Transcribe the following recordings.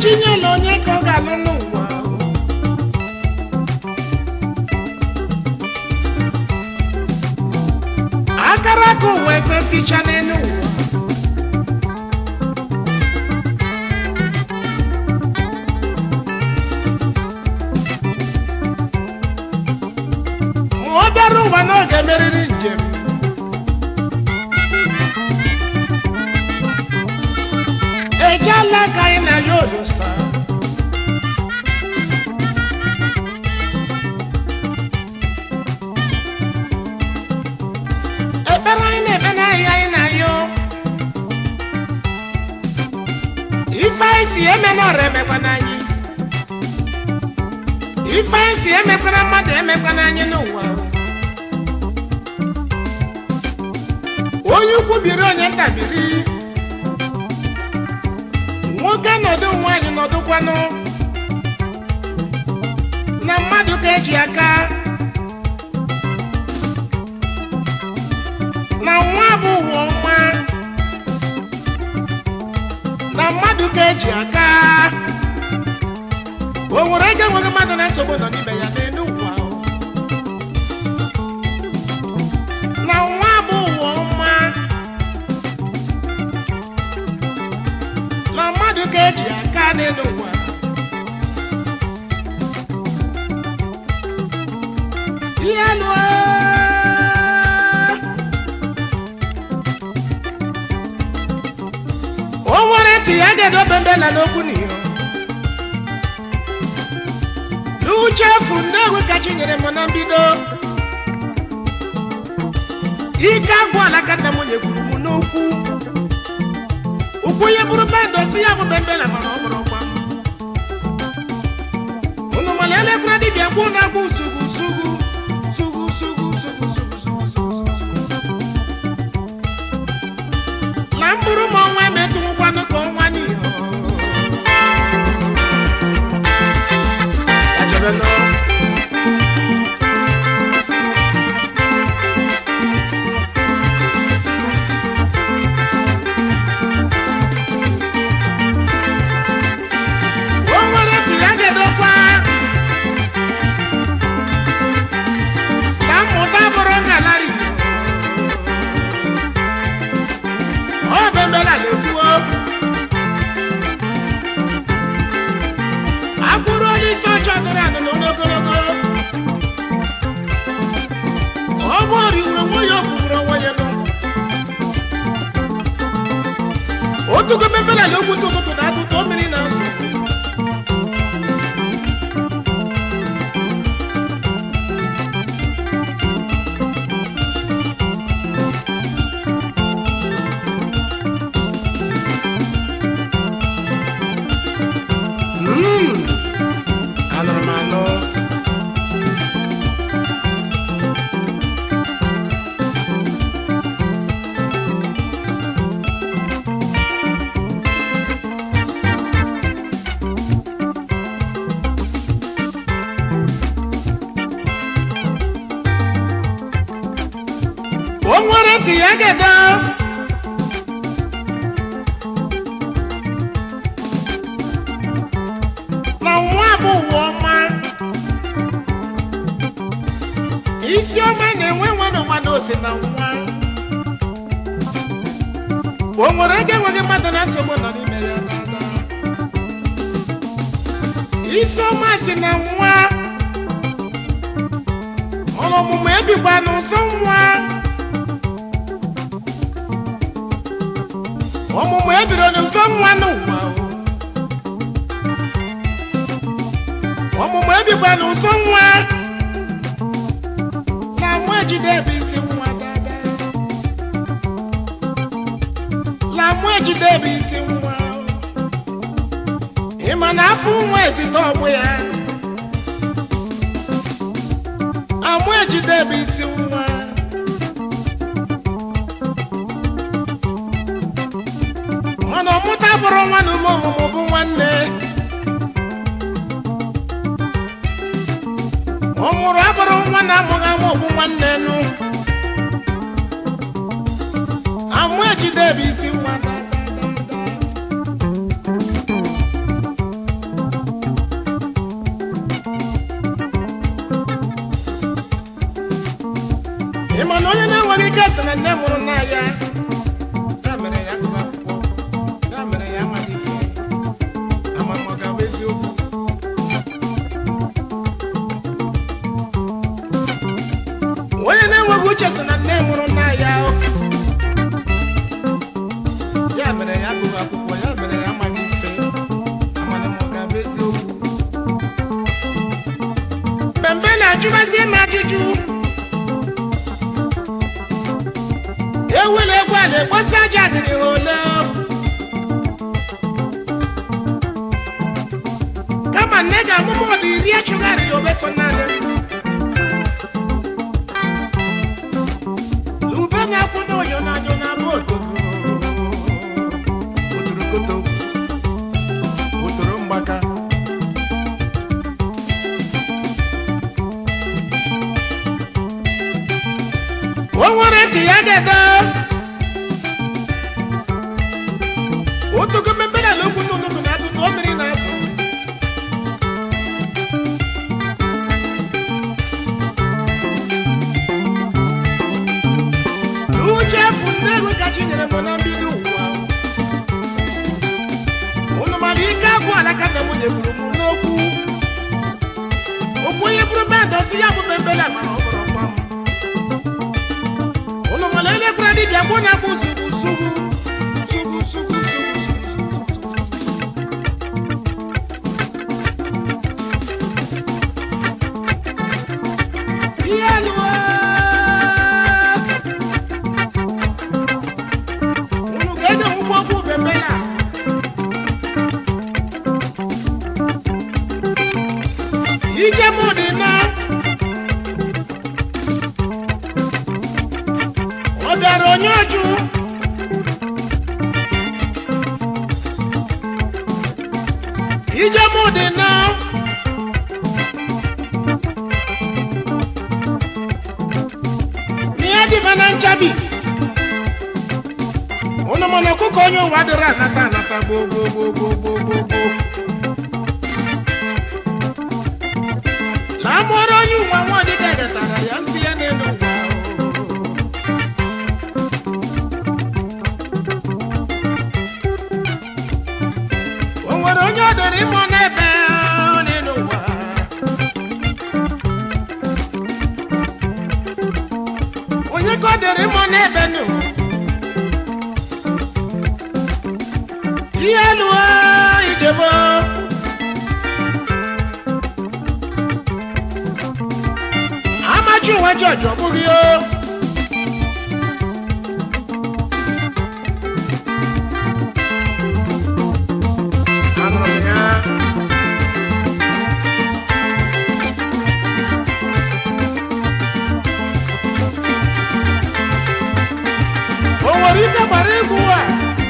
chinyela onye ka ọ ga-alụ n'ụwa akara aka ụwa ekwe ficha n'elu ụwa ma ọ bịara ụwa na ọ ga-emerịrị njem ejela ka anyị na ya olusa ekpere anyị na-ekpe n'ahịa anyị na-ayọ ife anyị si emenọrọ emekwana anyị ife anyị si emekwana mmadụ emekwana anyị n'ụwa onye ukwu biri onye nta biri nwoke nọdụ nwaanyị nọdụkwanụ na mmadụ ka eji aka na nwa bụ ụwa ọma na mmadụ ka eji aka o nwere ego enweghị mmadụ na-esogbu nọ n'ime ya n'elu ụwa na nwa bụ ụwa ọma na mmadụ ka eji aka n'elu ụwa ihe lụọ o nwere ntị ya ga-edobe mbela n'okwu n'iyo n'uche efu nnewi ka chi nyere m na mbido ike agwụ alaka nna m nyegburu m n'okwu ụkwụ onye bụrụ bendụ si ya bụ bembela mana ọ bụrụ ọgba unu mana elekwara dibịa gboo na-agba uzugu zugu zugu zugu zugu zugu zugu zugu na mbụrụ ma ọnwa emetụwụkwanụ ka ọnwa n'ihe o nwere ntị ya ga-edokwa ka mmụta bụrụ ngalari ọ bembela na-ekwuo akwụrụ onye isi ọchị ọdụrụ anụnụ n'ogologo ọ bụ oriwuru onwe ya okwugburu onwe ya nụ otugo bembela na ogbute ụtụtụ na atụtụ o mmiri na nsọ anụrụ m anụ o nwere ntị ya ga-edo na nwa bụ ụwa ọma isi ọma na-enwe nwe n'ụwa na ose na nwa o nwere ego enweghị mmadụ na nsogbu nọ n'ime ya dada isi ọma si na nwa ọrụ ọmụmụ ebikwa n'ụsọ nwa ọmụmụ ebiro n'ụsọ nwa n'ụwa o. ọmụmụ ebikwa n'ụsọ nwa na mụ ejide ebe isi nwa dada na mụ ejide ebe isi nwa ịma na afọ nwa ezite ọgbụ ya amụ ejide ebe isi nwa mana ọmụta bụrụ nwa na ume ọmụmụ bụ nwanne ọ mụrụ abụrụ nwa na amụghị amụ bụ nwanne nụ amụ ejide ebe isi nwa da, da, da, da. ị ma na onye na-enweghị ike sị na nne mụrụ nna ya ya mere ya gụrụ akwụkwọ ya mere ya amaghị ife ama m ọ ga-abụ eziokwu onye na-enweghị uche sị na nne mụrụ nna ya ya mere ya gụrụ akwụkwọ ya mere ya amaghị ife amana m ọ ga-abụ eziokwu Bembe na-ajụbazie m ajụjụ ewela egwu a na-ekposi aja dịrị ha ole kama nne ga-amụmụ ọdụ iri echụgharịrị obeso naanị ube na-akwụ n'oyo n'ajọ na-abụ otogo otorokoto otoro mgbaka o nwere ntị ya ga-ede otogo mmemme na okwu n'ụtụtụ na atụtụ o mmiri na-azụ uche efu nne ego ka chi nyere m na mbido ụwa unu mara ike agwụ alaka na nwunye gburu m n'okwu okwu onye bụrụ bedọ si ya bụ membele mara ọ bụrụ ọkwa m unu mara elekwara dibịa mgbe na bụ zugu zugu zugu zugu zugu ihe lụọ unu ga-enye ụgbọ okwu bembela ike m dị na ọ bịara onye ọjụ ije m dị na n'ihe dịba na nchabi unu mana ọkụkọ onye ụwa dịrị anata anata gboo gboo gboo gboo gboo gboo gboo na amụọrọ onye ụwa nwa dịka egetara ya nsị ya n'elu ụwa o nwere onye ọ dịrị ịmụ n'ebe n'elu ụwa onye ka ọ dịrị ịmụ n'ebe n'ụwa ihe lụọ ijebo amachi onwe jọji ọ bụghị o Anụrụ m ya. o nwere ike gbara egwu a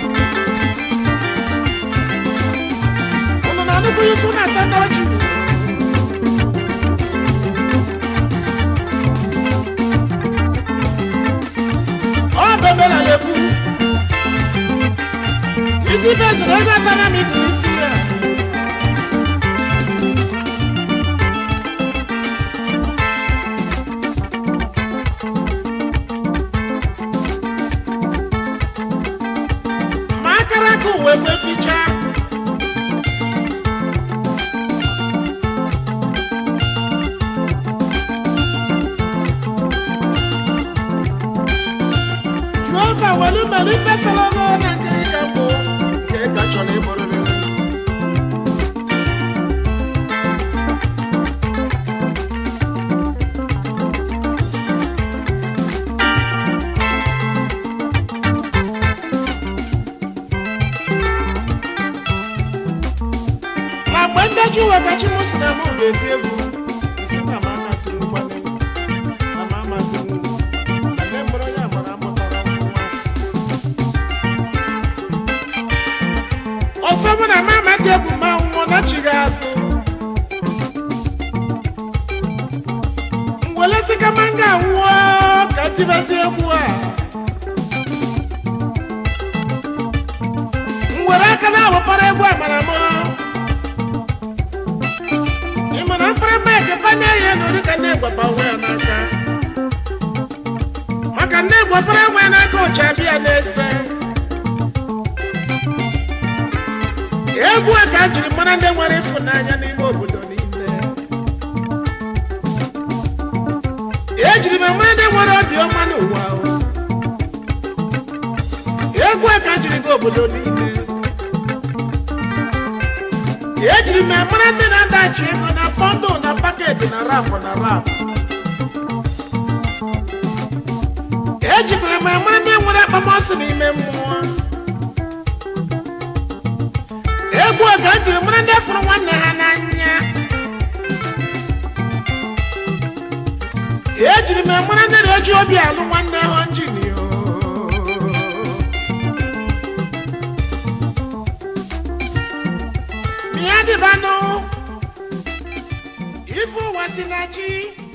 unu na-anụkwu isu na-ata n'ọjị ọ bebela lekwu isi beziri ego atara m ikiri isi ya ma akara aka uwe kwe ficha jehova welu mere ifesala ọnụ na nke ịga mbụ nke ka chọrọ ịbụrịrị na mgbe ndaju wetachi m si na m ga-eti egwu isi na mama tụrụ mgbali na mama tụrụ na nne mụrụ ya gbara mụtara nwa ọsọ mụ na mama dị egwu ma nwụọ na chi ga-asụ ngwelesi kama m ga-anwụọ ka ntibesi egwu a ngwere aka na-awụpara egwu amara m ị ma na mkpịrịkpa ekepanye ya nọrị ka na-egbapa onwe ya n'aka maka nne gwọbara nwe n'aka oji abịa na-ese egwu a ka a jiri mara ndị nwere ịfụnanya n'ime obodo niile ejiri m mara ndị nwere obiọma n'ụwa o. egwu a ka a jiri gaa obodo niile ejiri m mara ndị na-adachi ego na fọndụ na paketi na rapụ na rapụ ejikwara m amara ndị nwere akpamasị n'ime mmụọ egwu a ka m jiri mara ndị fụrụ nwanne ha n'anya ejiri m mara ndị na-eji obi alụ nwanne ha njinio ya dịbanụ ife ụwa si na chi